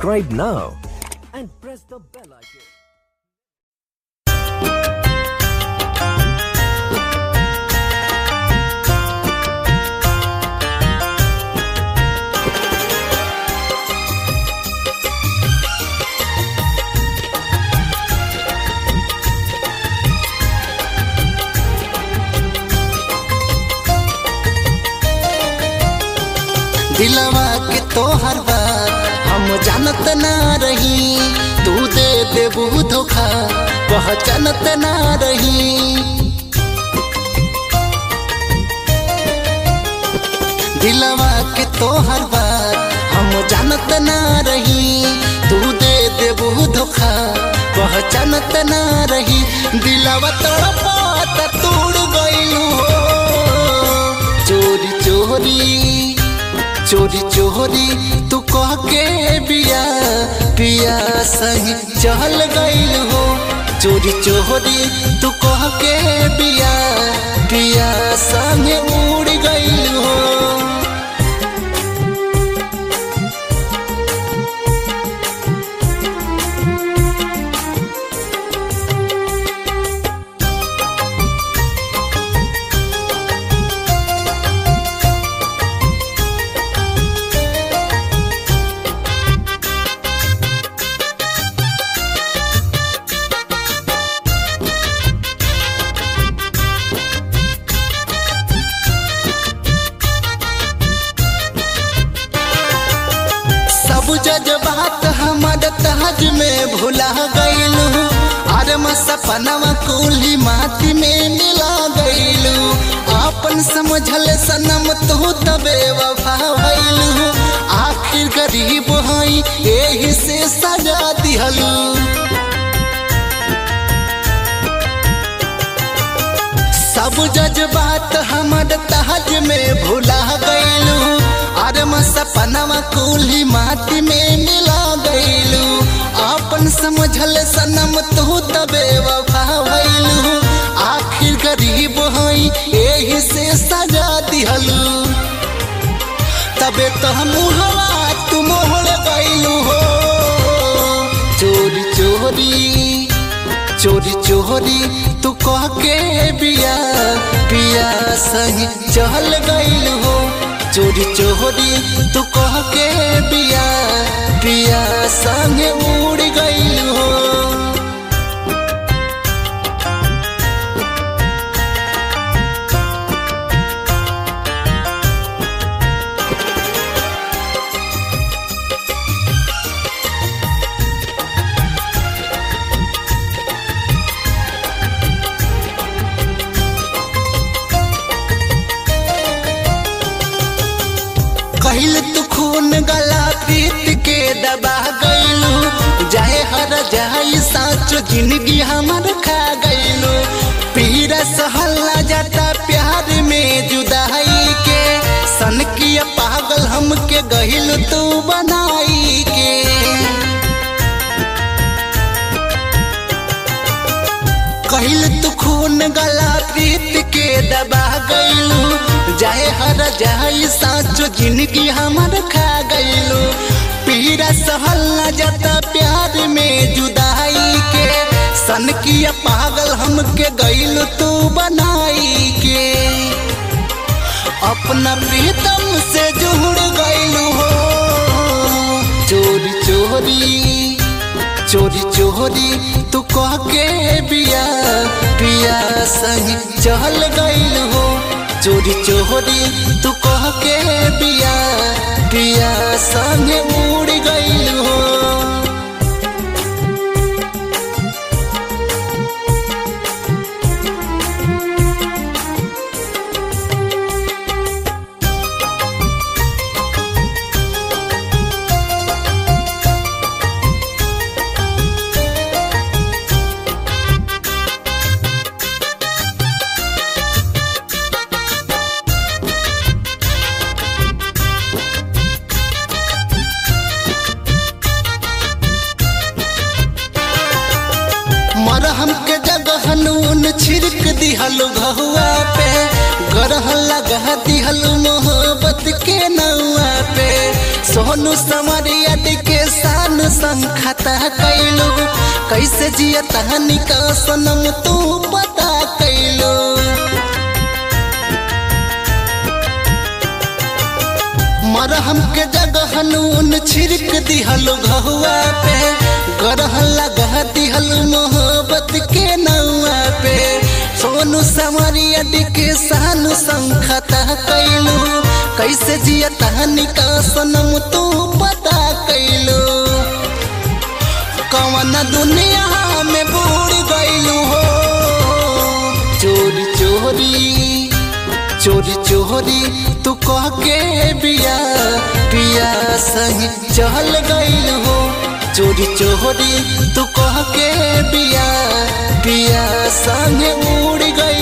Subscribe now and press the bell icon. दिलवा के तोहर बात हम जानत ना रही तू दे देबू धोखा पहचानत ना रही दिलवा के तोहर बात हम जानत ना रही तू दे देबू धोखा पहचानत ना रही दिलवा तड़पात तोड़ गइलू हो चोरी चोरी चोरी चोरी तू कह के बिया पिया सही चल गइल हो चोरी चोरी तू कह के बिया पिया संगे उड़ गइल हो सब जज्बात हमर ताज में भुला गइलू अरे म सपनवा कुली माटी में मिला गइलू आपन समझल सनम तू तबे वफा भइलू आखिर गरीब हई एही से सजा दिहलू सब जज्बात हमर तहज में भुला गइलू अरे म सपनवा कुली माटी में मिला गइलू आपन समझल सनम तू तबे वफा भइलू आखिर गरीब हई एही से सजा दिहलू तबे तो हम हवा तू मोहर गइलू हो चोरी चोरी चोरी चोरी तू कह के बिया पिया सही चल गइल हो चोरी चोरी तू कह के बिया पिया संगे उड़ गइल हो कहिल तू खून गला प्रीत के दबा गइलू जाए हर जाई साचो जिंदगी हमर खा गइलू पीरा सहला जाता प्यार में जुदाई के सन किया पागल हमके गहिल तू बनाई के कहिल तू खून गला प्रीत के दबा गइलू जाए हर जाई साचो जिंदगी हमर खा गइलू पीरा सहल न जाता प्यार में जुदाई के सन किया पागल हमके गइलू तू बनाई के अपना प्रीतम से जुड़ गइलू हो चोरी चोरी चोरी चोरी तू कह के बिया पिया सही चल गइल हो चोरी चोरी तू कह के बिया पिया संगे उड़ गइल हो मरहम के जगह नून छिड़क दिहलु घहुआ पे गरह लगा दिहलु मोहब्बत के नौआ पे सोनू समरिया के सान खता कैलू कैसे जिया तहनी का सनम तू पता कैलू मरहम के जगह नून छिड़क दिहल घहुआ पे गरह लगा दिहल मोहब्बत के नौआ पे सोनू समरिया के सानू संखता कैलू कैसे जिया तहनी का सनम तू पता कैलू कवन दुनिया में बूढ़ गईलू हो चोरी चोरी चोरी चोरी तू कह के बिया पिया सही चल गईल हो चोरी चोरी तू कह के बिया पिया संग उड़ गई